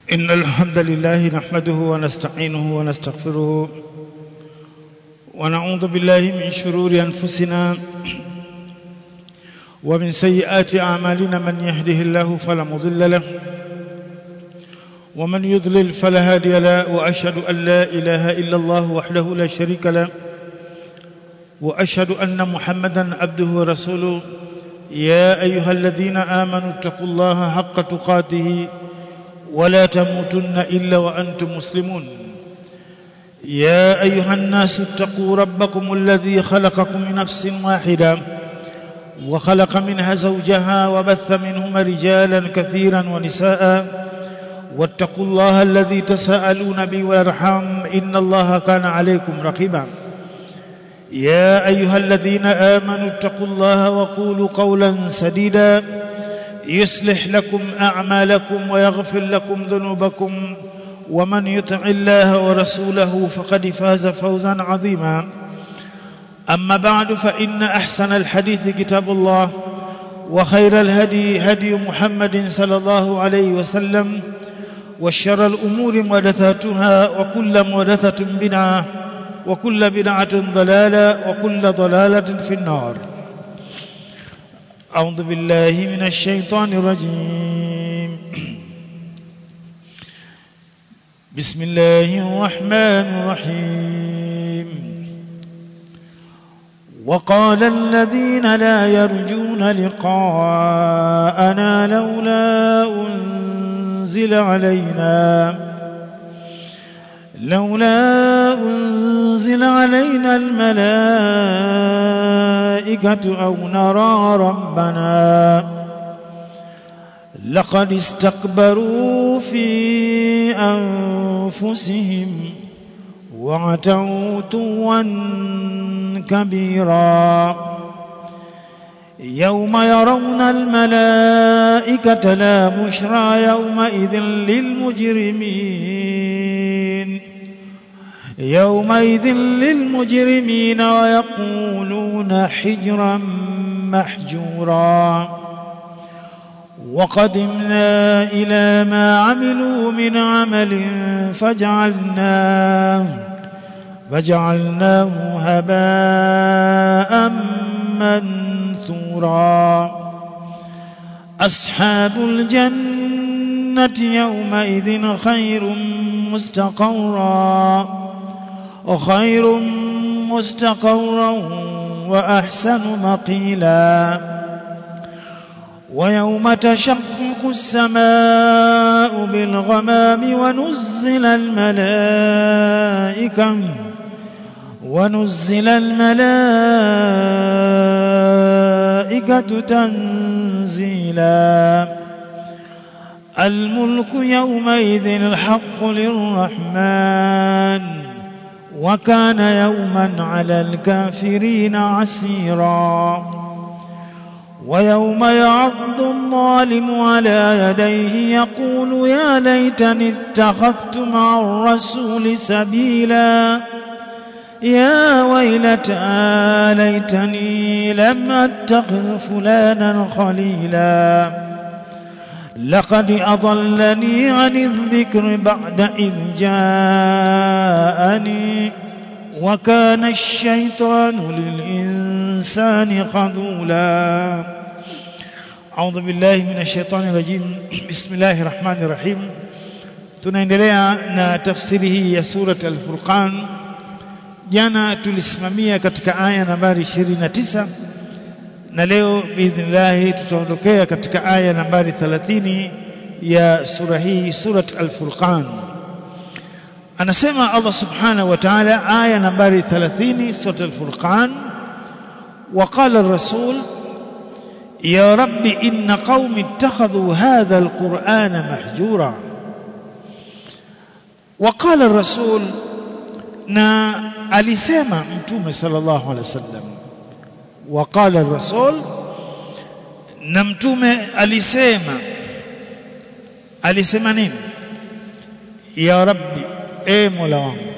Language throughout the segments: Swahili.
إن الحمد لله نحمده ونستعينه ونستغفره ونعوذ بالله من شرور أنفسنا ومن سيئات أعمالنا من يهده الله فلا مضل له ومن يضلل فلا هادي له وأشهد أن لا إله إلا الله وحده لا شريك له وأشهد أن محمدا عبده ورسوله يا أيها الذين آمنوا اتقوا الله حق تقاته ولا تموتن إلا وأنتم مسلمون يا أيها الناس اتقوا ربكم الذي خلقكم من نفس واحدة وخلق منها زوجها وبث منهما رجالا كثيرا ونساء واتقوا الله الذي تساءلون به والارحام إن الله كان عليكم رقيبا يا أيها الذين آمنوا اتقوا الله وقولوا قولا سديدا يصلح لكم أعمالكم ويغفر لكم ذنوبكم ومن يطع الله ورسوله فقد فاز فوزا عظيما أما بعد فإن أحسن الحديث كتاب الله وخير الهدي هدي محمد صلى الله عليه وسلم وشر الأمور محدثاتها وكل محدثة بدعة وكل بدعة ضلالة وكل ضلالة في النار أعوذ بالله من الشيطان الرجيم بسم الله الرحمن الرحيم وقال الذين لا يرجون لقاءنا لولا أنزل علينا لولا أنزل علينا الملائكة أو نرى ربنا لقد استكبروا في أنفسهم وعتوا توا كبيرا يوم يرون الملائكة لا بشرى يومئذ للمجرمين يومئذ للمجرمين ويقولون حجرا محجورا وقدمنا إلى ما عملوا من عمل فجعلناه فجعلناه هباء منثورا أصحاب الجنة يومئذ خير مستقرا وخير مستقرا وأحسن مقيلا ويوم تشقق السماء بالغمام ونزل الملائكة ونزل الملائكة تنزيلا الملك يومئذ الحق للرحمن وكان يوما على الكافرين عسيرا ويوم يعض الظالم على يديه يقول يا ليتني اتخذت مع الرسول سبيلا يا ويلتى ليتني لم اتخذ فلانا خليلا لقد أضلني عن الذكر بعد إذ جاءني وكان الشيطان للإنسان خذولا أعوذ بالله من الشيطان الرجيم بسم الله الرحمن الرحيم tunaendelea na tafsiri hii ya surat al-Furqan jana tulisimamia katika aya nambari 29 na leo biidhnillah tutaondokea katika aya nambari 30 ya sura hii surat al-Furqan anasema Allah subhanahu wa ta'ala aya nambari 30 sura al-Furqan وقال الرسول يا رب إن قوم اتخذوا هذا القرآن محجورا وقال الرسول na alisema mtume sallallahu alaihi wasallam وقال الرسول na mtume alisema alisema nini ya rabbi e mola wangu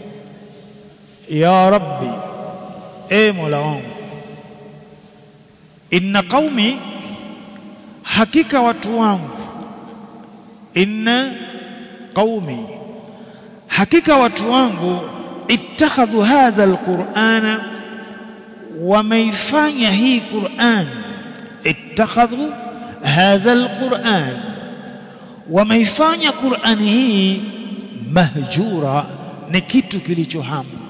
ya rabbi e mola wangu inna qaumi hakika watu wangu inna qaumi hakika watu wangu ittakhadhu hadha alqur'ana wameifanya hii Qur'an ittakhadhu hadha alquran wameifanya Qur'ani hii mahjura ni kitu kilichohamwa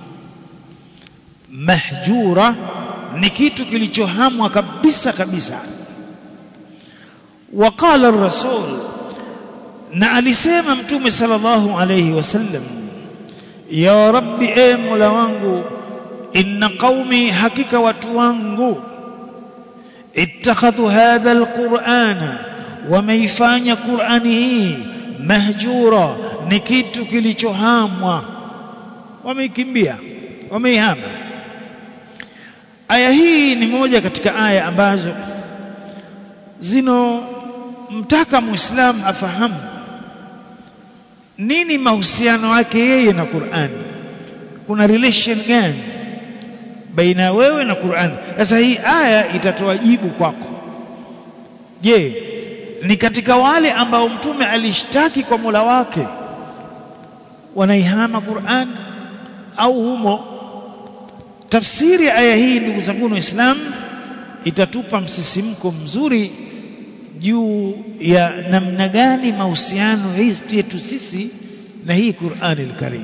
mahjura ni kitu kilichohamwa kabisa kabisa وقال الرسول na alisema mtume sallallahu alayhi wasallam ya rabbi e mola wangu inna qaumi hakika watu wangu ittakhadhu hadha alqur'ana wameifanya qur'ani hii mahjura ni kitu kilichohamwa wameikimbia wameihama aya hii ni moja katika aya ambazo zino mtaka muislamu afahamu nini mahusiano yake yeye na Qur'an kuna relation gani baina wewe na Qur'an sasa hii aya itatoa jibu kwako je ni katika wale ambao mtume alishtaki kwa Mola wake wanaihama Qur'an au humo tafsiri ya aya hii ndugu zangu waislamu itatupa msisimko mzuri juu ya namna gani mahusiano yetu sisi na hii Qur'ani al-Karim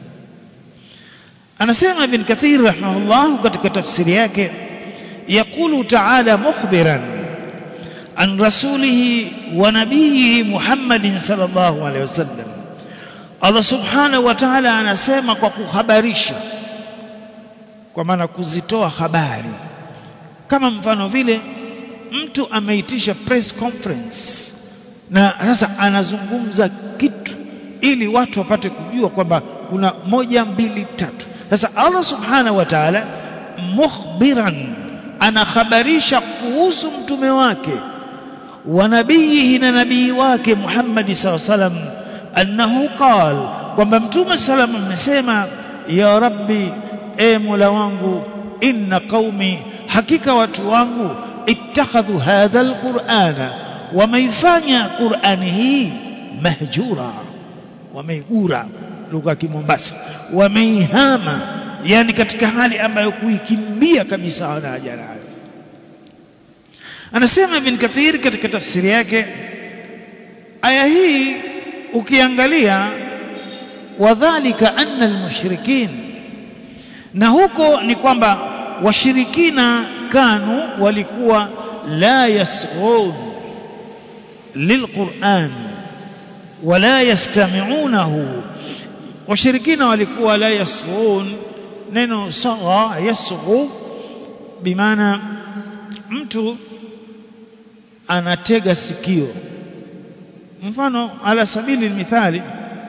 anasema ibn Kathir rahimahullah katika tafsiri yake يقول تعالى مخبرا عن رسوله ونبيه محمد صلى الله عليه وسلم Allah subhanahu wa ta'ala anasema kwa kuhabarisha kwa maana kuzitoa habari kama mfano vile mtu ameitisha press conference na sasa anazungumza kitu ili watu wapate kujua kwamba kuna moja mbili tatu sasa Allah subhanahu wa ta'ala mukhbiran anakhabarisha kuhusu mtume wake wa nabiyihi na nabii wake Muhammad sallallahu alaihi wasallam annahu qal kwamba mtume sallam amesema ya rabbi e mola wangu inna qaumi hakika watu wangu ittakhadhu hadha alqur'ana wameifanya qur'ani hii mahjura wameigura lugha ya kimombasa wameihama yani katika hali ambayo kuikimbia kabisa hawana haja nayo anasema ibn kathir katika tafsiri yake aya hii ukiangalia wadhalika anna almushrikin na huko ni kwamba washirikina kanu walikuwa la yasghun lilquran wala yastami'unahu washirikina walikuwa la yasghun neno sagha yasghu bimaana mtu anatega sikio mfano ala sabili mithali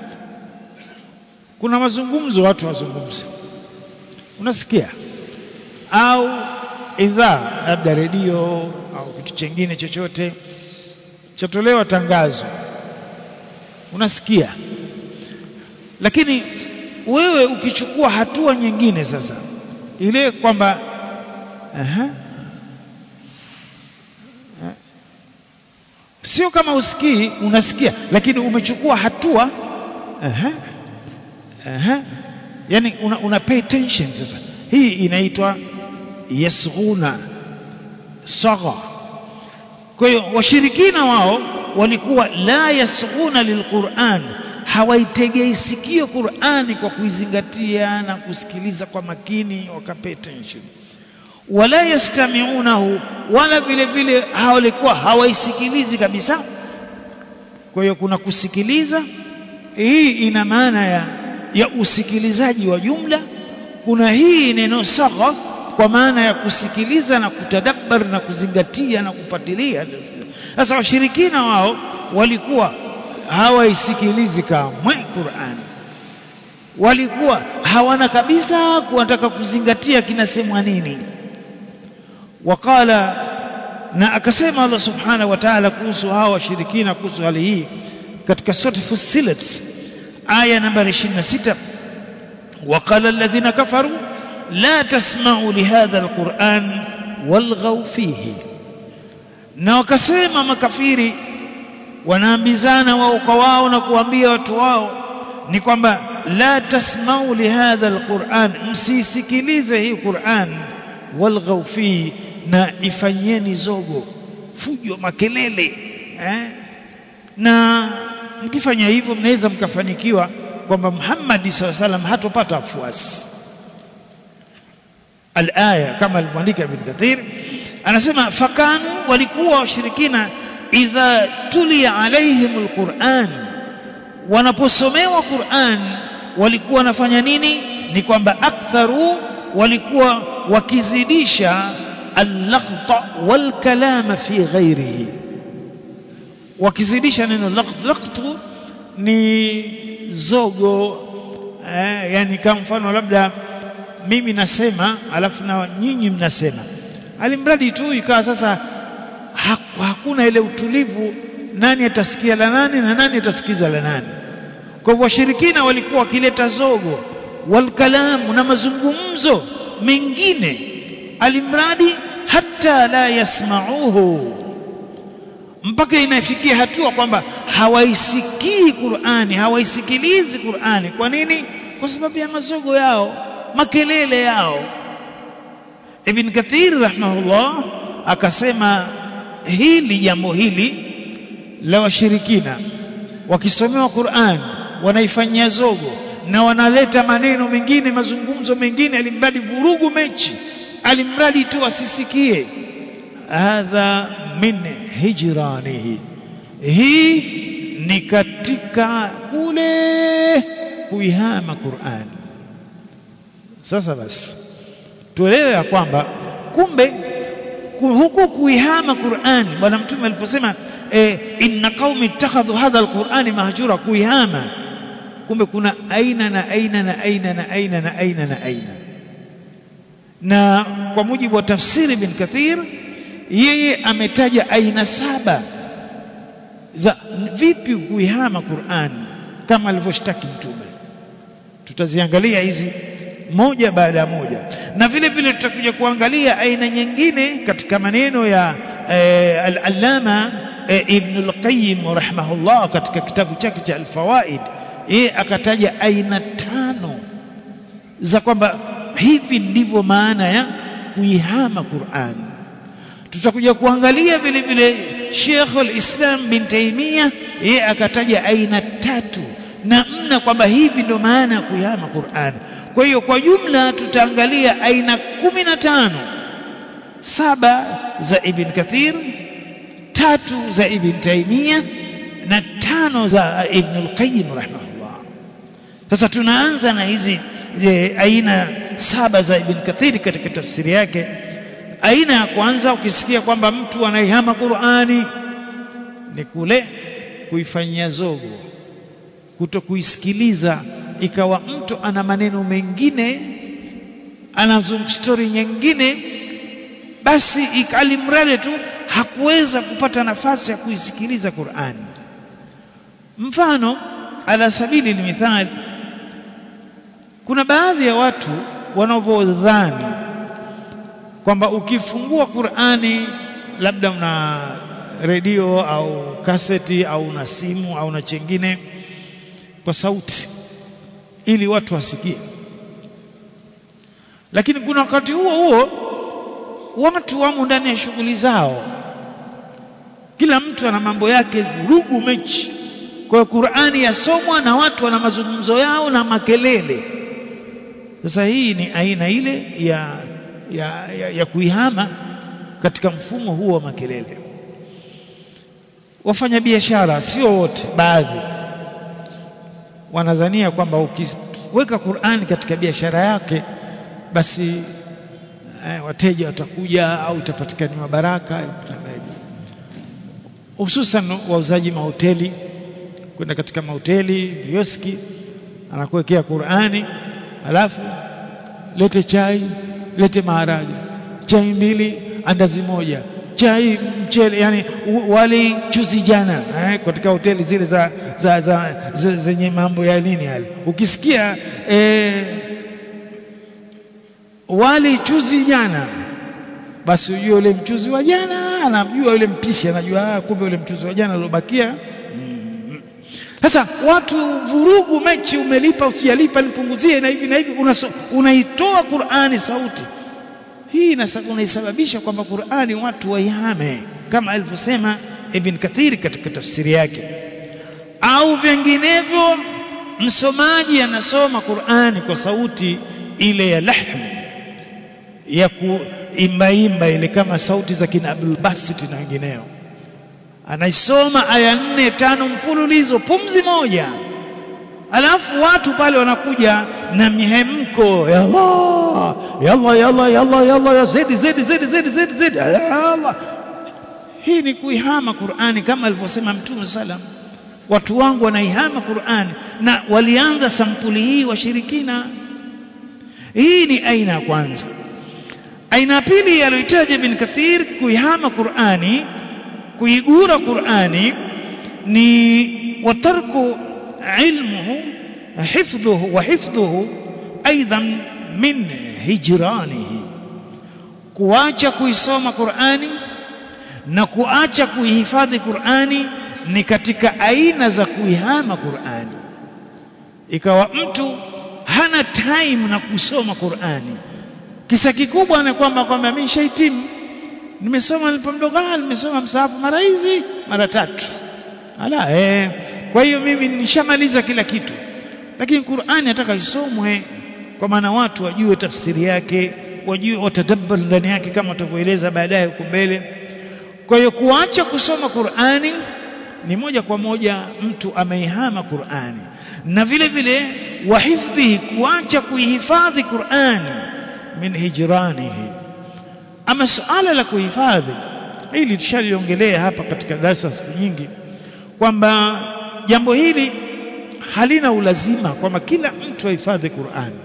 kuna mazungumzo watu wazungumze unasikia au idhaa labda redio au kitu chengine chochote chatolewa tangazo unasikia lakini wewe ukichukua hatua nyingine sasa ile kwamba aha sio kama usikii unasikia lakini umechukua hatua aha aha yani una, una pay attention sasa hii inaitwa yasghuna sagha kwa hiyo washirikina wao walikuwa la yasghuna lilquran hawaitegei sikio Qur'ani kwa kuizingatia na kusikiliza kwa makini wakapay attention wala yastami'unahu wala vile vile hawalikuwa hawaisikilizi kabisa kwa hiyo kuna kusikiliza hii ina maana ya, ya usikilizaji wa jumla kuna hii neno sagha kwa maana ya kusikiliza na kutadabbar na kuzingatia na kupatilia sasa washirikina wao walikuwa hawaisikilizi kamwe Qur'an walikuwa hawana kabisa kuwataka kuzingatia kinasemwa nini wakala na akasema Allah subhanahu wa ta'ala kuhusu hawa washirikina kuhusu hali hii katika sura Fussilat aya nambari 26 وقال الذين كفروا لا تسمعوا لهذا القرآن والغوا فيه na wakasema makafiri wanaambizana wao kwa wao na kuambia watu wao ni kwamba la tasmau lihadha alquran msisikilize hii Qur'an walghaw fi na ifanyeni zogo fujo makelele eh? na mkifanya hivyo mnaweza mkafanikiwa kwamba Muhammad SAW salam hatopata wafuasi alaya kama alivyoandika Ibn Kathir anasema fakanu walikuwa washirikina idha tulia alaihim alquran wanaposomewa Qur'an walikuwa wanafanya nini ni kwamba aktharu walikuwa wakizidisha al-laghta wal-kalama fi ghairihi wakizidisha neno laqt laqtu ni zogo eh, yani kama mfano labda mimi nasema alafu na nyinyi mnasema alimradi tu ikawa sasa hakuna ile utulivu nani atasikia la nani na nani atasikiza la nani kwa hivyo washirikina walikuwa wakileta zogo walkalamu na mazungumzo mengine alimradi hata la yasmauhu mpaka inafikia hatua kwamba hawaisikii Qur'ani hawaisikilizi Qur'ani kwa nini kwa sababu ya mazogo yao makelele yao Ibn Kathir rahimahullah akasema hili jambo hili la washirikina wakisomewa Qur'an wanaifanyia zogo na wanaleta maneno mengine mazungumzo mengine alimradi vurugu mechi alimradi tu asisikie hadha min hijranihi hii ni katika kule kuihama Qur'an sasa basi tuelewe ya kwamba kumbe huku kuihama Qur'an bwana mtume aliposema eh, inna qaumi ittakhadhu hadha alqur'ani mahjura kuihama kumbe kuna aina na aina na aina na aina na aina na aina na kwa mujibu wa tafsiri bin Kathir yeye ametaja aina saba za vipi kuihama Qur'an kama alivyoshtaki mtume tutaziangalia hizi moja baada ya moja na vile vile tutakuja kuangalia aina nyingine katika maneno ya eh, al-allama eh, ibn al-qayyim rahimahullah katika kitabu chake cha al-fawaid yeye akataja aina tano za kwamba hivi ndivyo maana ya kuihama Qur'an tutakuja kuangalia vile vile Sheikh al-Islam bin Taymiyyah yeye akataja aina tatu na mna kwamba hivi ndio maana ya kuihama Qur'an kwa hiyo kwa jumla tutaangalia aina kumi na tano saba za Ibn Kathir tatu za Ibn Taymiyyah na tano za Ibn al-Qayyim rahimahullah sasa tunaanza na hizi je, aina saba za Ibn Kathir katika tafsiri yake aina ya kwanza ukisikia kwamba mtu anaihama Qur'ani ni kule kuifanyia zogo kuto kuisikiliza ikawa mtu ana maneno mengine ana story nyingine basi ikalimradi tu hakuweza kupata nafasi ya kuisikiliza Qur'an mfano ala sabili limithali kuna baadhi ya watu wanavyodhani kwamba ukifungua Qur'ani labda una redio au kaseti au na simu au na chengine kwa sauti ili watu wasikie lakini kuna wakati huo huo watu wamo ndani ya shughuli zao kila mtu ana mambo yake vurugu mechi kwa hiyo Qur'ani yasomwa na watu wana mazungumzo yao na makelele sasa hii ni aina ile ya ya, ya, ya kuihama katika mfumo huo wa makelele wafanya biashara sio wote baadhi wanadhania kwamba ukiweka Qur'ani katika biashara yake basi eh, wateja watakuja au itapatikaniwa baraka hususan wauzaji mahoteli kwenda katika mahoteli vioski anakuwekea Qur'ani alafu lete chai lete maharage chai mbili andazi moja chai mchele yani wali chuzi jana eh, katika hoteli zile za, za, za, za zenye mambo ya nini yale ukisikia eh, wali chuzi jana basi ujue ule mchuzi wa jana anamjua yule mpishi anajua kumbe ule mchuzi wa jana uliobakia sasa watu vurugu mechi umelipa usijalipa nipunguzie na hivi na hivi unaso, unaitoa Qur'ani sauti hii unaisababisha kwamba Qur'ani watu waihame kama alivyosema Ibn Kathir katika tafsiri yake au vinginevyo msomaji anasoma Qur'ani kwa sauti ile ya lahm ya kuimbaimba ile kama sauti za kina Abdul Basit na wengineo anaisoma aya nne tano mfululizo pumzi moja alafu watu pale wanakuja na mihemko ya Allah yalla yalla yalla yalla zidi zidi zidi zidi zidi zidi Allah hii ni kuihama Qur'ani kama alivyosema Mtume sallam watu wangu wanaihama Qur'ani na walianza sampuli hii washirikina hii ni aina ya kwanza aina ya pili aliyoitaja Ibn Kathir kuihama Qur'ani kuigura Qur'ani ni watarku ilmuhu hifdhuhu wa hifdhuhu aidan min hijranihi kuacha kuisoma Qur'ani na kuacha kuihifadhi Qur'ani ni katika aina za kuihama Qur'ani ikawa mtu hana time na kusoma Qur'ani kisa kikubwa ni kwamba kwamba mimi shahitimu nimesoma nilipo mdogo nimesoma msahafu mara hizi mara tatu ala eh kwa hiyo mimi nishamaliza kila kitu lakini Qur'ani nataka isomwe kwa maana watu wajue tafsiri yake wajue watadabbar ndani yake kama tutavyoeleza baadaye huko mbele kwa hiyo kuacha kusoma Qur'ani ni moja kwa moja mtu ameihama Qur'ani na vile vile wahifdhihi kuacha kuihifadhi Qur'ani min hijranihi ama suala la kuhifadhi hili tushaliongelea hapa katika darasa siku nyingi kwamba jambo hili halina ulazima kwamba kila mtu ahifadhi Qur'ani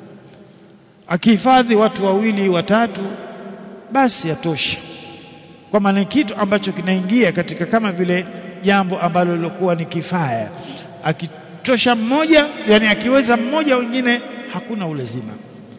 akihifadhi watu wawili watatu basi yatosha kwa maana kitu ambacho kinaingia katika kama vile jambo ambalo lilokuwa ni kifaya akitosha mmoja yani akiweza mmoja wengine hakuna ulazima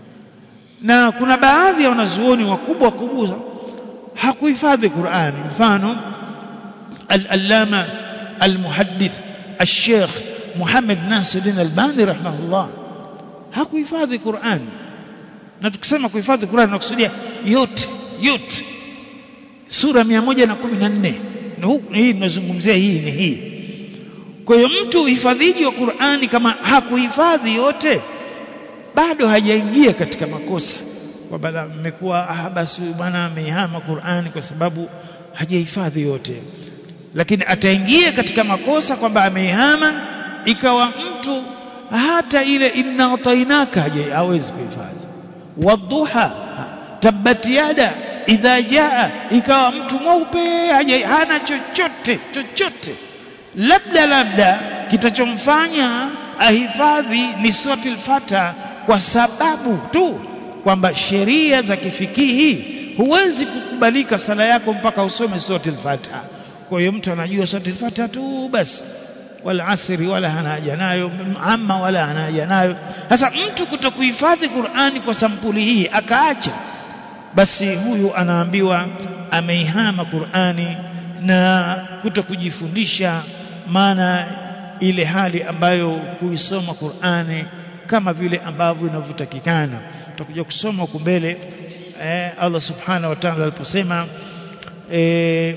na kuna baadhi ya wanazuoni wakubwa wakubwa hakuhifadhi Qur'ani mfano al-allama al-muhaddith al-sheikh Muhammad Nasiruddin Albani rahimahullah hakuhifadhi Qur'ani na tukisema kuhifadhi Qur'ani tunakusudia yote yote sura 114 hii tunazungumzia hii ni hii kwa hiyo mtu uhifadhiji wa Qur'ani kama hakuhifadhi yote bado hajaingia katika makosa kwamba mmekuwa ah basi bwana ameihama Qur'ani kwa sababu hajahifadhi yote lakini ataingia katika makosa kwamba ameihama ikawa mtu hata ile inna atainaka hawezi kuhifadhi wadhuha tabbat yada idha jaa ikawa mtu mweupe hana chochote chochote labda labda kitachomfanya ahifadhi ni suratul fata kwa sababu tu kwamba sheria za kifikihi huwezi kukubalika sala yako mpaka usome suratul fata kwa hiyo mtu anajua suratul fata tu basi wala asri wala hana haja nayo amma wala hana haja nayo sasa mtu kutokuhifadhi Qur'ani kwa sampuli hii akaacha basi huyu anaambiwa ameihama Qur'ani na kutokujifundisha maana ile hali ambayo kuisoma Qur'ani kama vile ambavyo inavyotakikana tutakuja kusoma huko mbele eh, Allah subhanahu wa ta'ala aliposema eh,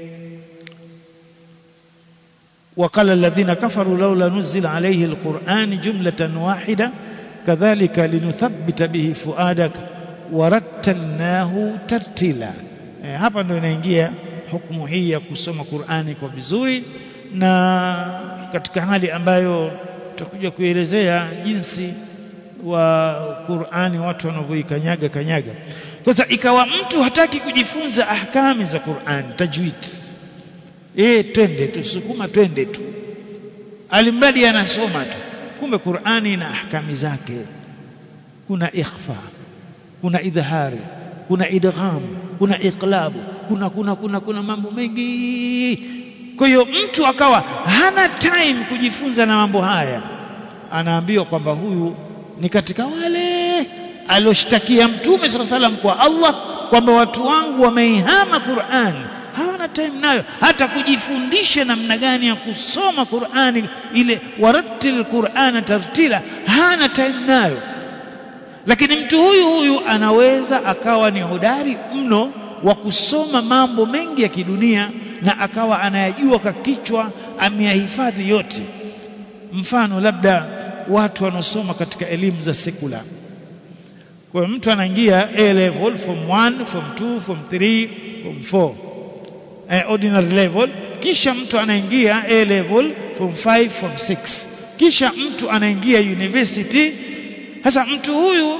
وقال الذين كفروا لولا نزل عليه القرآن جملة واحدة كذلك لنثبت به فؤادك ورتلناه ترتيلا e, hapa ndo inaingia hukumu hii ya kusoma Qur'ani kwa vizuri na katika hali ambayo tutakuja kuelezea jinsi wa Qur'ani watu wanavyoikanyaga kanyaga sasa ikawa mtu hataki kujifunza ahkami za Qur'ani tajwid eh twende tusukuma twende tu alimradi anasoma tu kumbe Qur'ani ina ahkami zake kuna ikhfa kuna idhari kuna idgham kuna iqlabu kuna kuna kuna kuna mambo mengi kwa hiyo mtu akawa hana time kujifunza na mambo haya anaambiwa kwamba huyu ni katika wale alioshtakia mtume sala salam kwa Allah kwamba watu wangu wameihama Qur'an hawana time nayo hata kujifundisha namna gani ya kusoma Qur'ani ile warattil Qur'ana tartila hana time nayo lakini mtu huyu huyu anaweza akawa ni hodari mno wa kusoma mambo mengi ya kidunia na akawa anayajua kwa kichwa ameyahifadhi yote mfano labda watu wanaosoma katika elimu za sekula kwa hiyo mtu anaingia A level form 1 form 2 form 3 form 4 eh, ordinary level kisha mtu anaingia A level form 5 form 6 kisha mtu anaingia university sasa mtu huyu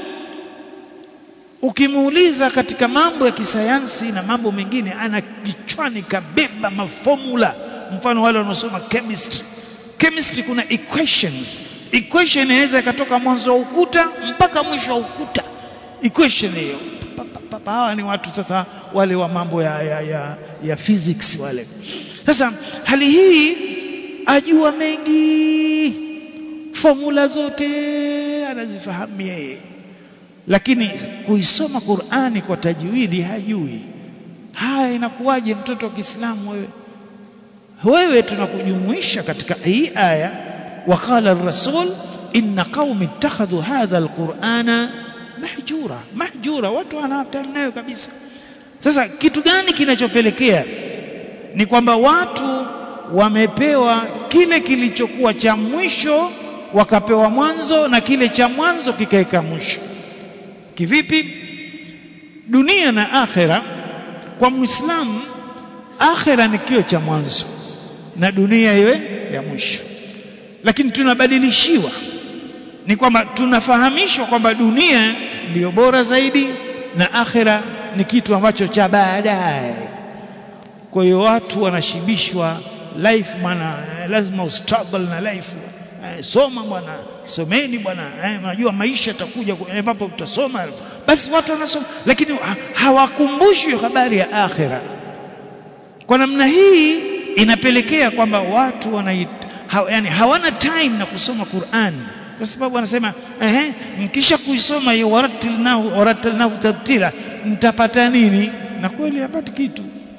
ukimuuliza katika mambo ya kisayansi na mambo mengine ana kichwani kabeba mafomula mfano wale wanaosoma chemistry chemistry kuna equations equation inaweza ikatoka mwanzo wa ukuta mpaka mwisho wa ukuta equation hiyo hawa ni watu sasa wale wa mambo ya, ya, ya, ya physics wale sasa hali hii ajua mengi formula zote anazifahamu yeye lakini kuisoma Qur'ani kwa tajwidi hajui haya inakuwaje mtoto wa Kiislamu wewe wewe tunakujumuisha katika hii aya وقال الرسول إن قوم اتخذوا هذا القرآن mahjura mahjura watu wanatamnayo kabisa sasa kitu gani kinachopelekea ni kwamba watu wamepewa kile kilichokuwa cha mwisho wakapewa mwanzo na kile cha mwanzo kikaeka mwisho kivipi dunia na akhera kwa muislamu akhera ni kio cha mwanzo na dunia iwe ya mwisho lakini tunabadilishiwa ni kwamba tunafahamishwa kwamba dunia ndiyo bora zaidi na akhera ni kitu ambacho cha baadaye kwa hiyo watu wanashibishwa life bwana lazima ustruggle na life eh, soma bwana someni bwana eh, unajua maisha yatakuja ambapo utasoma basi watu wanasoma lakini hawakumbushwi habari ya akhera kwa namna hii inapelekea kwamba watu wana ha, yani hawana time na kusoma Qur'an kwa sababu anasema ehe mkisha kuisoma hiyo waratilnahu waratilnahu tartila mtapata nini na kweli hapati kitu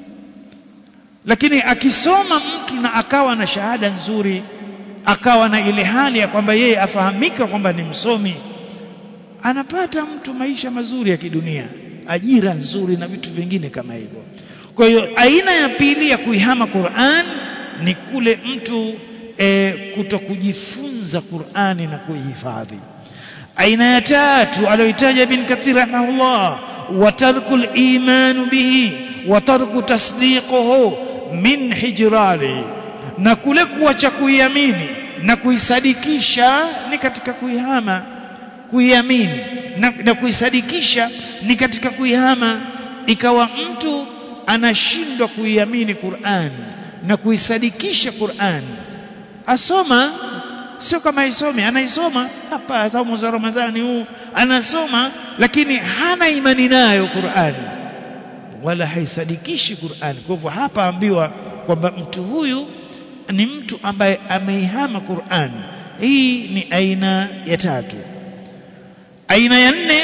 lakini akisoma mtu na akawa na shahada nzuri akawa na ile hali ya kwamba yeye afahamika kwamba ni msomi anapata mtu maisha mazuri ya kidunia ajira nzuri na vitu vingine kama hivyo kwa hiyo aina ya pili ya kuihama Qur'an ni kule mtu e, kutokujifunza Qur'ani na kuihifadhi aina ya tatu aliyoitaja bin Kathir rahimahullah wa tarkul iman bihi wa tarku tasdiquhu min hijrani na kule kuacha kuiamini na kuisadikisha ni katika kuihama kuiamini na, na kuisadikisha ni katika kuihama ikawa mtu anashindwa kuiamini Qur'an na kuisadikisha Qur'an asoma sio kama isome anaisoma hapa saumu za Ramadhani huu anasoma lakini hana imani nayo Qur'an wala haisadikishi Qur'an kwa hivyo hapa ambiwa kwamba mtu huyu ni mtu ambaye ameihama Qur'an hii ni aina ya tatu aina ya nne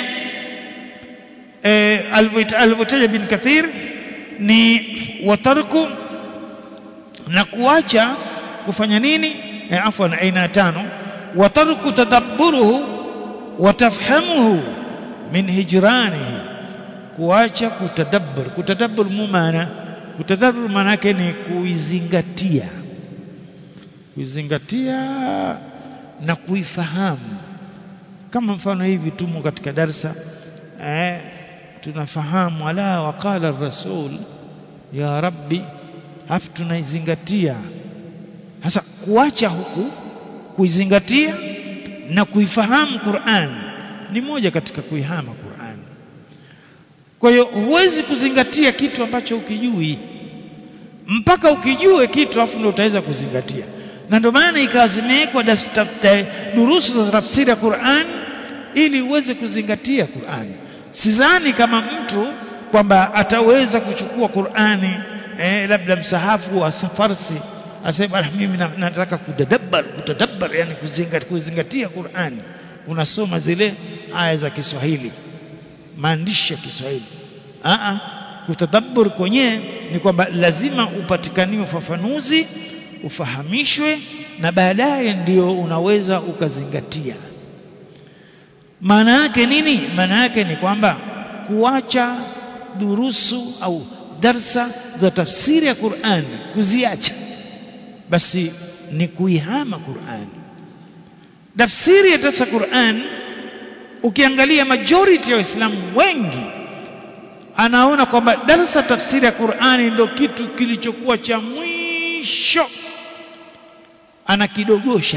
eh, alivyotaja bin Kathir ni watarku na kuacha kufanya nini eh, afwan aina tano watarku tadabburuhu watafhamuhu min hijranihi kuacha kutadabbur kutadabbur mumana kutadabbur maana yake ni kuizingatia kuizingatia na kuifahamu kama mfano hivi tumo katika darsa eh, tunafahamu ala waqala rasul ya rabbi hafu tunaizingatia sasa kuacha huku kuizingatia na kuifahamu Qur'an ni moja katika kuihama Qur'an kwa hiyo huwezi kuzingatia kitu ambacho ukijui mpaka ukijue kitu afu ndio utaweza kuzingatia na ndio maana ikawa zimewekwa durusu za tafsiri ya Qur'an ili uweze kuzingatia Qur'an sidhani kama mtu kwamba ataweza kuchukua Qur'ani eh, labda msahafu wa Farsi asema mimi nataka kudadabbar kutadabbar yani kuzingatia, kuzingatia Qur'ani unasoma zile aya za Kiswahili maandishi ya Kiswahili a kutadabbur kwenyewe ni kwamba lazima upatikaniwe ufafanuzi ufahamishwe na baadaye ndio unaweza ukazingatia maana yake nini maana yake ni kwamba kuacha durusu au darsa za tafsiri ya Qur'an kuziacha basi ni kuihama Qur'an tafsiri ya darsa Qur'an ukiangalia majority ya waislamu wengi anaona kwamba darsa tafsiri ya Qur'ani ndio kitu kilichokuwa cha mwisho anakidogosha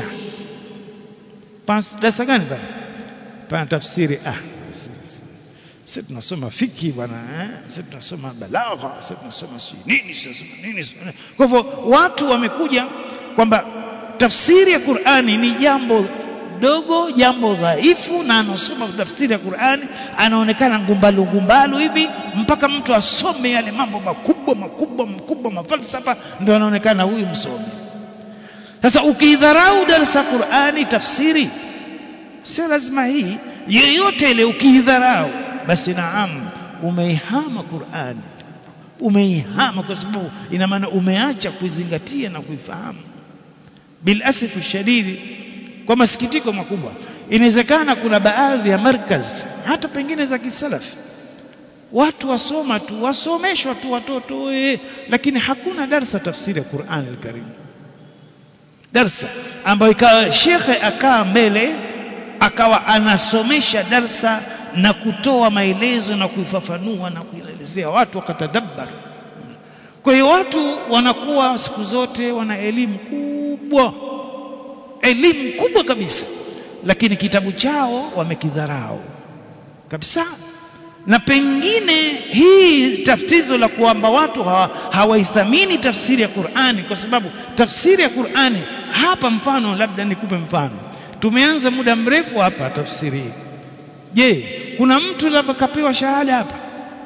darasa gani bana pana tafsiri ah sisi tunasoma fiki bwana eh sisi tunasoma balagha sisi tunasoma si nini sisi nini kwa hivyo watu wamekuja kwamba tafsiri ya Qur'ani ni jambo dogo jambo dhaifu na anasoma tafsiri ya Qur'ani anaonekana ngumbalu ngumbalu hivi mpaka mtu asome yale mambo makubwa makubwa makubwa mafalsafa ndio anaonekana huyu msomi sasa ukidharau darasa Qur'ani tafsiri sio lazima hii yoyote ile ukidharau basi naam umeihama Qur'ani umeihama kwa sababu ina maana umeacha kuizingatia na kuifahamu bil asifu shadidi kwa masikitiko makubwa inawezekana kuna baadhi ya markaz hata pengine za kisalafi watu wasoma tu wasomeshwa tu watoto ee, lakini hakuna darsa tafsiri ya Qur'an al-Karim darsa ambayo ikawa shekhe akaa mbele akawa anasomesha darsa na kutoa maelezo na kuifafanua na kuielezea watu wakatadabbar kwa hiyo watu wanakuwa siku zote wana elimu kubwa elimu kubwa kabisa lakini kitabu chao wamekidharau kabisa na pengine hii taftizo la kwamba watu hawaithamini hawa tafsiri ya Qur'ani kwa sababu tafsiri ya Qur'ani hapa mfano labda nikupe mfano tumeanza muda mrefu hapa tafsiri hii je kuna mtu labda kapewa shahada hapa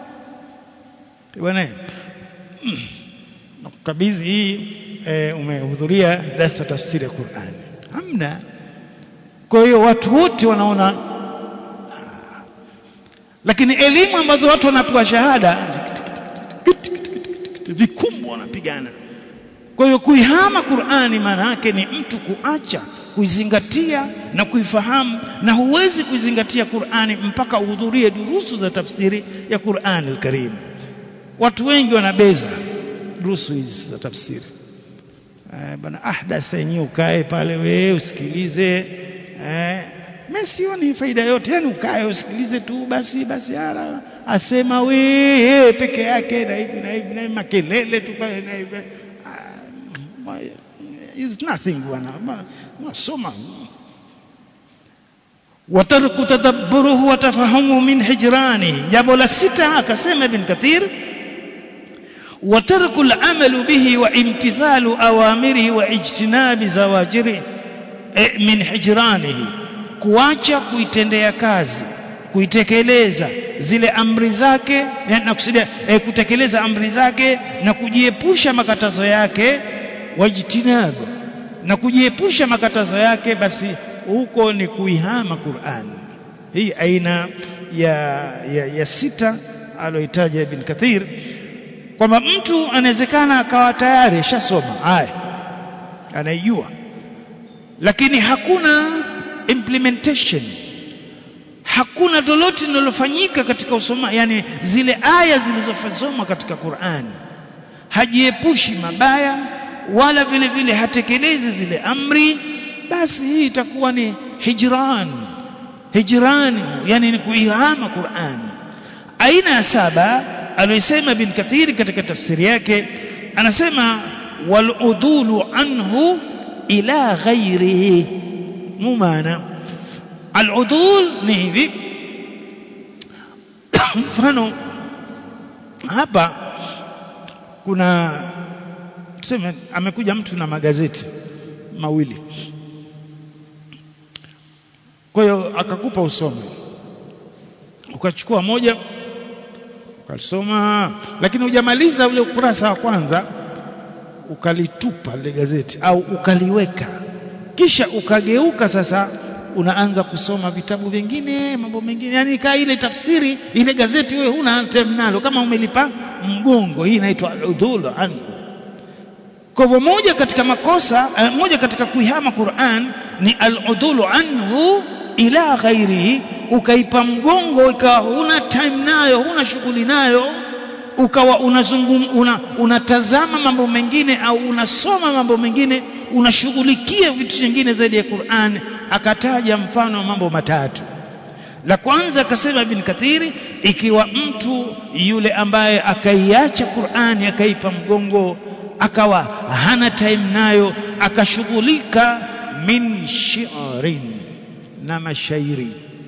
bwana mm. nakukabidhi hii e, umehudhuria darasa tafsiri ya Qur'ani hamna kwa hiyo watu wote wanaona lakini elimu ambazo watu wanapewa shahada vikumbwa wanapigana kwa hiyo kuihama Qur'ani maana yake ni mtu kuacha kuizingatia na kuifahamu na huwezi kuizingatia Qur'ani mpaka uhudhurie durusu za tafsiri ya Qur'ani al-Karim watu wengi wanabeza durusu hizi za tafsiri eh, bana ahdas yenyewe ukae pale wewe usikilize eh, mimi sioni faida yote yani ukae usikilize tu basi basi ara asema wewe peke yake na hivi na hivi na makelele tu pale na hivi is nothing bwana nasoma watarku tadabburuhu wa tafahumu min hijrani jambo la sita akasema ibn kathir وترك العمل به وامتثال أوامره واجتناب زواجره من حجرانه kuacha kuitendea kazi kuitekeleza zile amri zake na kusudia eh, kutekeleza amri zake na kujiepusha makatazo yake wajtinabu na kujiepusha makatazo yake basi huko ni kuihama Qur'an hii aina ya, ya, ya sita aloitaja Ibn Kathir kwamba mtu anawezekana akawa tayari ashasoma haya anaijua lakini hakuna implementation hakuna lolote linalofanyika katika usoma yani zile aya zilizosomwa katika Qur'an hajiepushi mabaya wala vile vile hatekelezi zile amri basi hii itakuwa ni hijran hijran yani ni kuihama Qur'an aina ya saba aliyosema bin Kathir katika tafsiri yake anasema waludulu anhu ila ghairihi mumana aludul ni hivi mfano hapa kuna tuseme amekuja mtu na magazeti mawili kwa hiyo akakupa usome ukachukua moja ukalisoma lakini hujamaliza ule ukurasa wa kwanza ukalitupa lile gazeti au ukaliweka kisha ukageuka sasa unaanza kusoma vitabu vingine mambo mengine yani kaa ile tafsiri ile gazeti wewe huna time nalo kama umelipa mgongo hii inaitwa udhul anhu kwa hivyo moja katika makosa uh, moja katika kuihama Qur'an ni al-udhulu anhu ila ghairihi ukaipa mgongo ikawa huna time nayo huna shughuli nayo ukawa unazungum una, unatazama mambo mengine au unasoma mambo mengine unashughulikia vitu vingine zaidi ya Qur'an akataja mfano wa mambo matatu la kwanza akasema Ibn Kathiri ikiwa mtu yule ambaye akaiacha Qur'ani akaipa mgongo akawa hana time nayo akashughulika min shi'rin na mashairi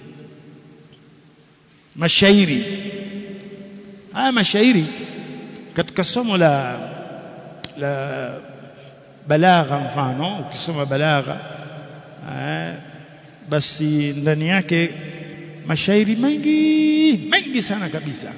mashairi haya mashairi katika somo la la balagha mfano ukisoma balagha eh, basi ndani yake mashairi mengi mengi sana kabisa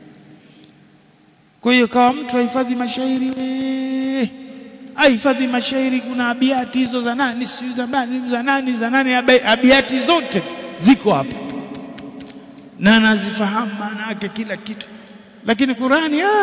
kwa hiyo kawa mtu ahifadhi mashairi we ahifadhi mashairi kuna abiati hizo za nani sijui za nani za nani za nani abiati zote ziko hapa na anazifahamu maana yake kila kitu lakini Qurani ah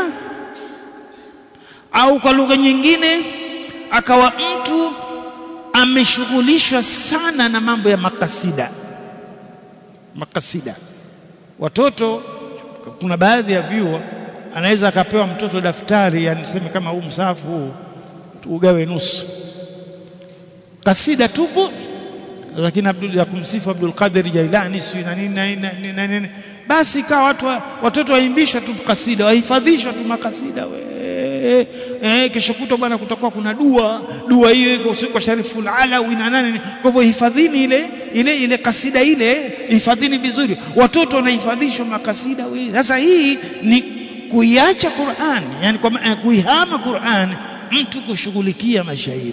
au kwa lugha nyingine akawa mtu ameshughulishwa sana na mambo ya makasida makasida watoto kuna baadhi ya vyuo anaweza akapewa mtoto daftari yani tuseme kama huu msahafu huu ugawe nusu kasida tupo lakini Abdul ya kumsifu Abdul Qadir Jailani si na nini na nini basi ikawa watu watoto waimbishwa tu kasida wahifadhishwa tu makasida we eh kesho kutwa bwana kutakuwa kuna dua dua hiyo iko kwa Shariful Alawi na nani kwa hivyo hifadhini ile ile ile kasida ile hifadhini vizuri watoto wanahifadhishwa makasida we sasa hii ni kuiacha Qur'an yani kwa kuihama Qur'an mtu kushughulikia mashairi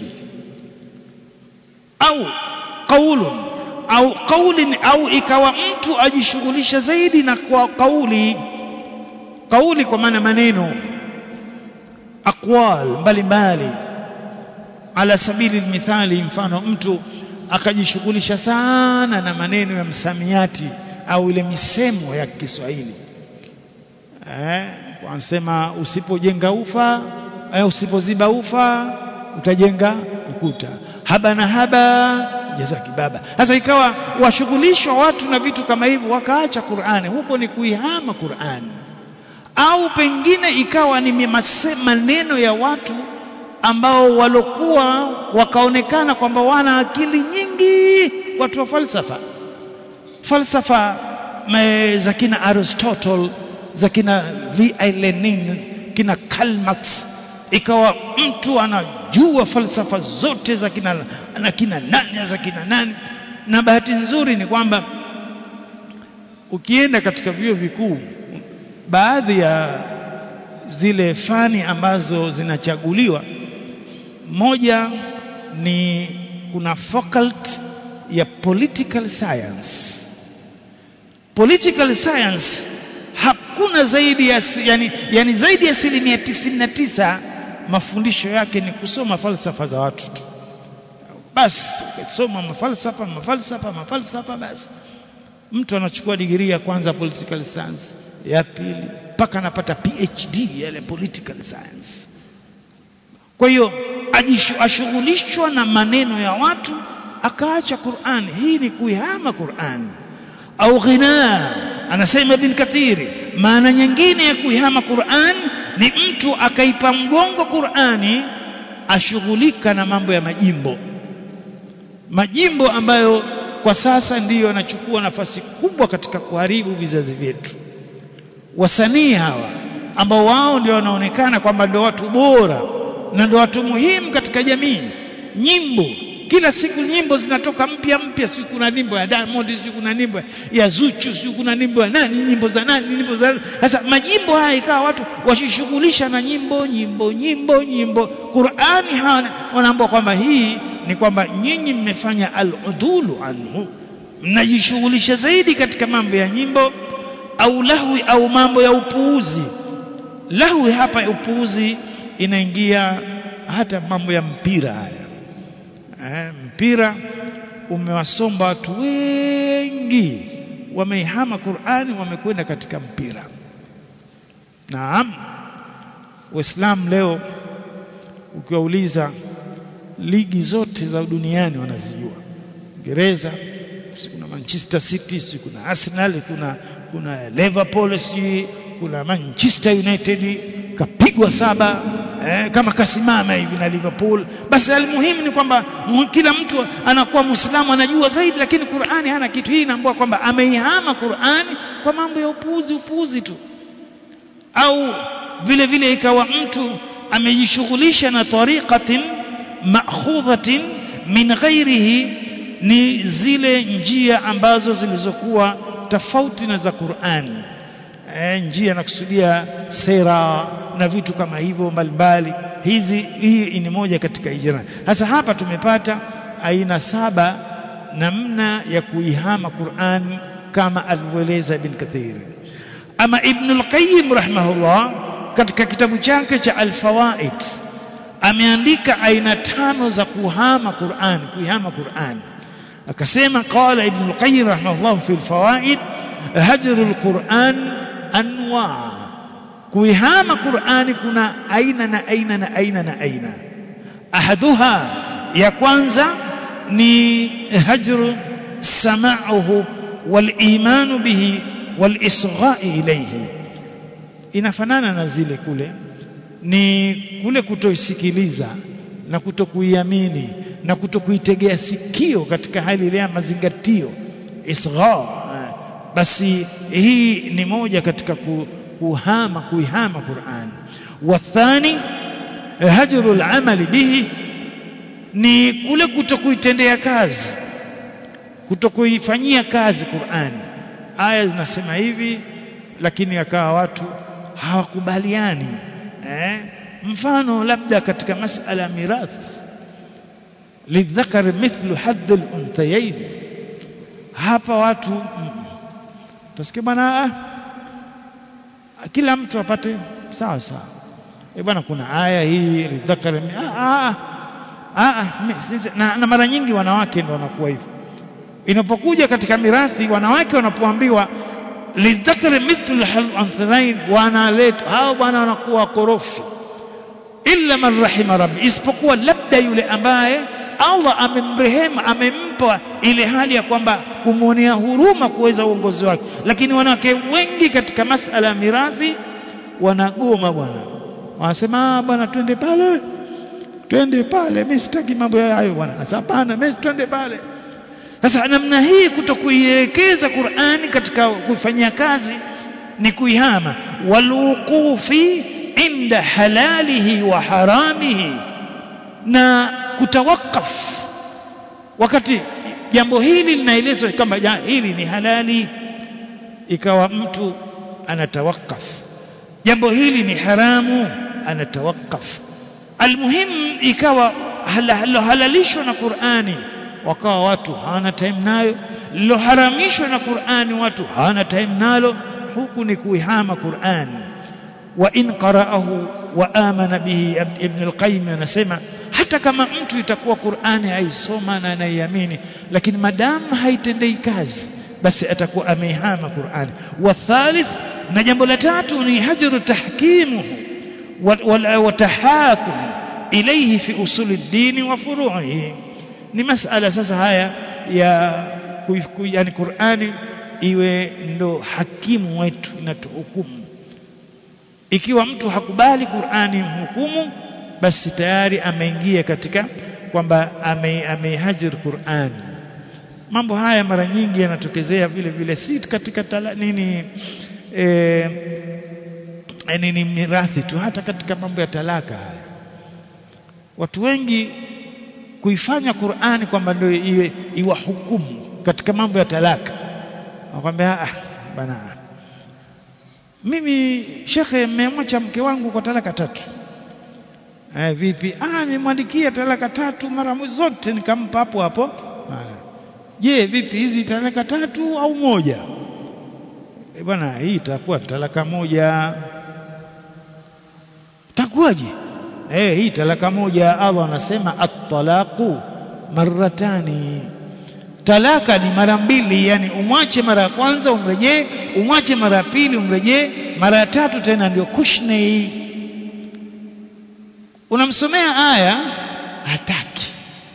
au qaulun au qaulin au ikawa mtu ajishughulisha zaidi na kwa kauli kauli kwa maana maneno aqwal mbalimbali ala sabili mithali mfano mtu akajishughulisha sana na maneno ya msamiati au ile misemo ya Kiswahili eh wanasema usipojenga ufa eh, usipoziba ufa utajenga ukuta haba na haba jazaki baba sasa ikawa washughulishwa watu na vitu kama hivyo wakaacha Qur'ani huko ni kuihama Qur'ani au pengine ikawa ni maneno ya watu ambao walokuwa wakaonekana kwamba wana akili nyingi watu wa falsafa falsafa za kina Aristotle za kina V.I. Lenin kina Karl Marx ikawa mtu anajua falsafa zote za kina na kina nani za kina nani na bahati nzuri ni kwamba ukienda katika vyuo vikuu baadhi ya zile fani ambazo zinachaguliwa moja ni kuna faculty ya political science political science hakuna zaidi ya yani, yani zaidi ya asilimia tisini na tisa mafundisho yake ni kusoma falsafa za watu tu basi ukisoma mafalsafa mafalsafa mafalsafa basi mtu anachukua digrii ya kwanza political science ya pili mpaka anapata PhD yale political science kwa hiyo ashughulishwa na maneno ya watu akaacha Qur'an hii ni kuihama Qur'an au ghina anasema Ibn Kathiri maana nyingine ya kuihama Qur'an ni mtu akaipa mgongo Qur'ani ashughulika na mambo ya majimbo majimbo ambayo kwa sasa ndiyo yanachukua nafasi kubwa katika kuharibu vizazi vyetu wasanii hawa ambao wao ndio wanaonekana kwamba ndio watu bora na ndio watu muhimu katika jamii nyimbo kila siku nyimbo zinatoka mpya mpya si kuna nyimbo ya Diamond si kuna nyimbo ya Zuchu si kuna nyimbo ya nani nyimbo za nani nyimbo za sasa majimbo haya ikawa watu washishughulisha na nyimbo nyimbo nyimbo nyimbo Qur'ani hawana wanaambia kwamba hii ni kwamba nyinyi mmefanya al-udulu anhu mnajishughulisha zaidi katika mambo ya nyimbo au lahwi au mambo ya upuuzi lahwi hapa upuuzi inaingia hata mambo ya mpira haya eh, mpira umewasomba watu wengi wameihama Qur'ani wamekwenda katika mpira naam waislamu leo ukiwauliza ligi zote za duniani wanazijua Uingereza kuna Manchester City si kuna Arsenal kuna kuna Liverpool si kuna Manchester United kapigwa saba eh, kama kasimama hivi na Liverpool basi almuhimu ni kwamba kila mtu anakuwa muislamu anajua zaidi lakini Qur'ani hana kitu hii inaambua kwamba ameihama Qur'ani kwa mambo ya upuuzi upuuzi tu au vile vile ikawa mtu amejishughulisha na tariqatin ma'khudhatin min ghairihi ni zile njia ambazo zilizokuwa tofauti na za Qur'ani e, njia nakusudia sera na vitu kama hivyo mbalimbali hizi hii ni moja katika ijra sasa hapa tumepata aina saba namna ya kuihama Qur'ani kama alivyoeleza Ibn Kathir ama Ibn al-Qayyim rahimahullah katika kitabu chake cha Al-Fawaid ameandika aina tano za kuhama Qur'an kuihama Qur'an akasema qala Ibn al-Qayyim rahimahullah fi al-Fawaid hajr al-Qur'an anwa kuihama Qur'ani kuna aina na aina na aina na aina ahaduha ya kwanza ni hajru sama'uhu wal iman bihi wal isgha'i ilayhi inafanana na zile kule ni kule kutoisikiliza na kutokuiamini na kutokuitegea sikio katika hali ile ya mazingatio isgha basi hii ni moja katika kuhama kuihama Qur'an wathani hajru al-amali bihi ni kule kutokuitendea kazi kutokuifanyia kazi Qur'an aya zinasema hivi lakini akawa watu hawakubaliani eh? mfano labda katika masala ya mirathi lidhakari mithlu hadd al-unthayayn hapa watu tasikia bwana kila mtu apate sawa sawa e bwana kuna aya hii lidhakari ah ah na, na mara nyingi wanawake ndio wanakuwa hivyo inapokuja katika mirathi wanawake wanapoambiwa lidhakari mithlu al-unthayayn wanaleta hao bwana wanakuwa korofi illa man rahima rabbi isipokuwa labda yule ambaye Allah amemrehemu amempa ile hali ya kwamba kumwonea huruma kuweza uongozi wake lakini wanawake wengi katika masala ya mirathi wanagoma bwana wanasema bwana twende pale twende pale mimi sitaki mambo hayo bwana hapana mimi twende pale sasa namna hii kutokuielekeza Qur'ani katika kuifanyia kazi ni kuihama waluqufi inda halalihi wa haramihi na kutawakaf wakati jambo hili linaelezwa kwamba hili ni halali ikawa mtu anatawakaf jambo hili ni haramu anatawakaf almuhim ikawa halohalalishwa na Qur'ani wakawa watu hawana time nayo liloharamishwa na Qur'ani watu hawana time nalo huku ni kuihama Qur'ani wa in qara'ahu wa amana bihi ibn al-qayyim anasema hata kama mtu itakuwa Qur'ani aisoma na anaiamini lakini madamu haitendei kazi basi atakuwa ameihama Qur'ani wa thalith na jambo la tatu ni hajru tahkimuhu wa tahakum ilayhi fi usuli dini wa furu'ihi ni masala sasa haya ya yani Qur'ani iwe ndo hakimu wetu inatuhukumu ikiwa mtu hakubali Qur'ani mhukumu basi tayari ameingia katika kwamba ameihajir Qur'an mambo haya mara nyingi yanatokezea vile vile si katika tala, nini e, nini mirathi tu hata katika mambo ya talaka haya watu wengi kuifanya Qur'ani kwamba ndio iwe iwahukumu katika mambo ya talaka wakwambia ah bana mimi shekhe mmemwacha mke wangu kwa talaka tatu eh, vipi ah nimwandikia talaka tatu mara zote nikampa hapo hapo je vipi hizi talaka tatu au moja e bwana hii itakuwa talaka moja takuwaje eh hii talaka moja Allah anasema at-talaqu marratani talaka ni mara mbili yani umwache mara ya kwanza umrejee umwache mara ya pili umrejee mara ya tatu tena ndio kushnei unamsomea aya hataki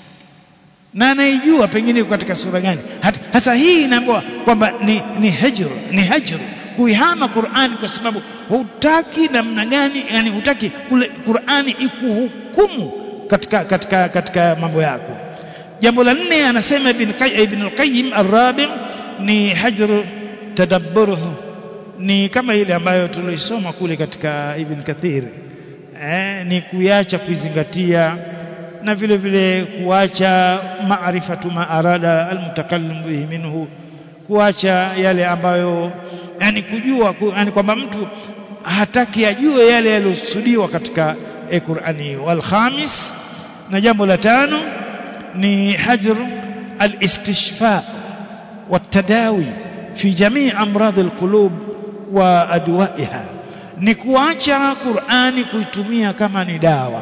na anaijua pengine katika sura gani hasa hii inaambiwa kwamba ni, ni hajr ni hajr kuihama Qur'ani kwa sababu hutaki namna gani yani hutaki kule Qur'ani ikuhukumu katika katika katika mambo yako jambo la nne anasema ibn ibn al-qayyim ar-rabi ni hajr tadabburuhu ni kama ile ambayo tuloisoma kule katika ibn kathir eh, ni kuacha kuizingatia na vile vile kuacha maarifatu ma arada almutakallim bihi minhu kuacha yale ambayo yani kujua ku, yani kwamba mtu hataki ajue yale yaliyosudiwa katika e Qur'ani wal khamis na jambo la tano ni hajr al-istishfa والتداوي في جميع أمراض القلوب وأدوائها ni kuacha Qur'ani kuitumia kama ni dawa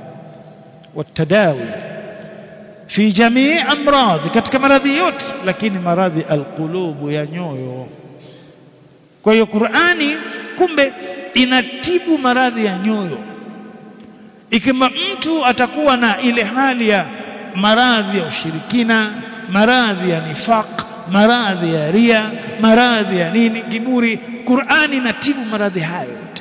والتداوي في جميع أمراض katika maradhi yote lakini maradhi alqulubu ya nyoyo kwa hiyo Qur'ani kumbe inatibu maradhi ya nyoyo ikiwa mtu atakuwa na ile hali ya maradhi ya ushirikina maradhi ya nifaq maradhi ya ria maradhi ya nini kiburi Qur'ani inatibu maradhi hayo yote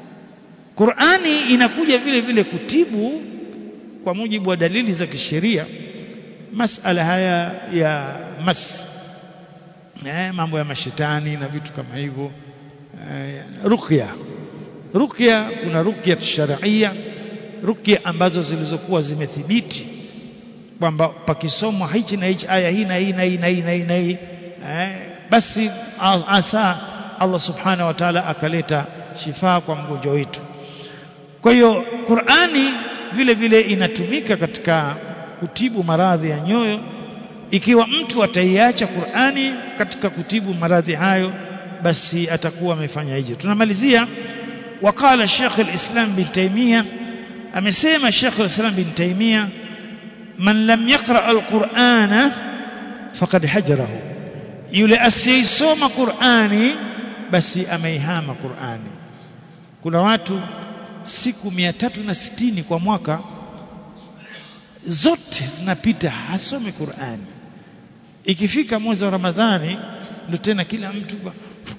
Qur'ani inakuja vile vile kutibu kwa mujibu wa dalili za kisheria masala haya ya mas eh, mambo ya mashetani na vitu kama hivyo eh, ruqya ruqya kuna ruqya sharia ruqya ambazo zilizokuwa zimethibiti kwamba pakisomwa hichi na hichi aya hii na hii na hii na hii na hii na hii eh, basi asa Allah subhanahu wa ta'ala akaleta shifaa kwa mgonjwa wetu kwa hiyo Qur'ani vile vile inatumika katika kutibu maradhi ya nyoyo ikiwa mtu ataiacha Qur'ani katika kutibu maradhi hayo basi atakuwa amefanya hija tunamalizia wakala Sheikh al-Islam bin Taymiyyah amesema Sheikh al-Islam bin Taymiyyah man lam yaqra al-Qur'ana faqad hajarahu yule asiyesoma Qur'ani basi ameihama Qur'ani kuna watu siku mia tatu na sitini kwa mwaka zote zinapita hasome Qur'ani ikifika mwezi wa Ramadhani ndio tena kila mtu kwa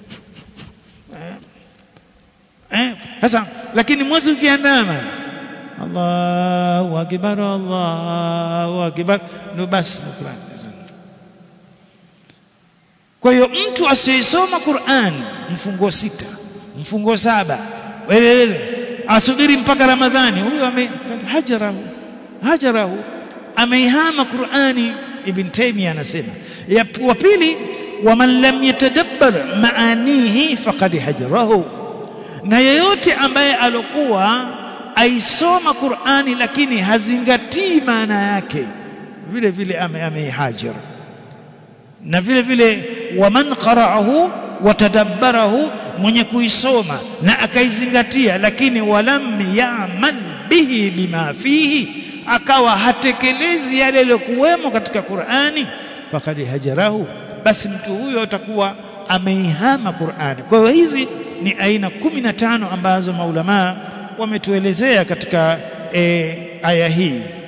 eh sasa lakini mwezi ukiandama Allahu akbar Allahu akbar ndio basi Qur'ani kwa hiyo mtu asiyesoma Qur'an mfungo sita mfungo saba welelele asubiri mpaka Ramadhani huyo ame hajarahu hajarahu ameihama Qur'ani Ibn Taymiyyah anasema wa pili waman lam yatadabbar maanihi faqad hajarahu na yeyote ambaye alokuwa aisoma Qur'ani lakini hazingatii maana yake vile vile ameihajar na vile vile waman qara'ahu watadabbarahu mwenye kuisoma na akaizingatia lakini walam ya'mal bihi bima fihi akawa hatekelezi yale yaliyokuwemo katika Qur'ani faqad hajarahu basi mtu huyo atakuwa ameihama Qur'ani kwa hiyo hizi ni aina kumi na tano ambazo maulamaa wametuelezea katika e, aya hii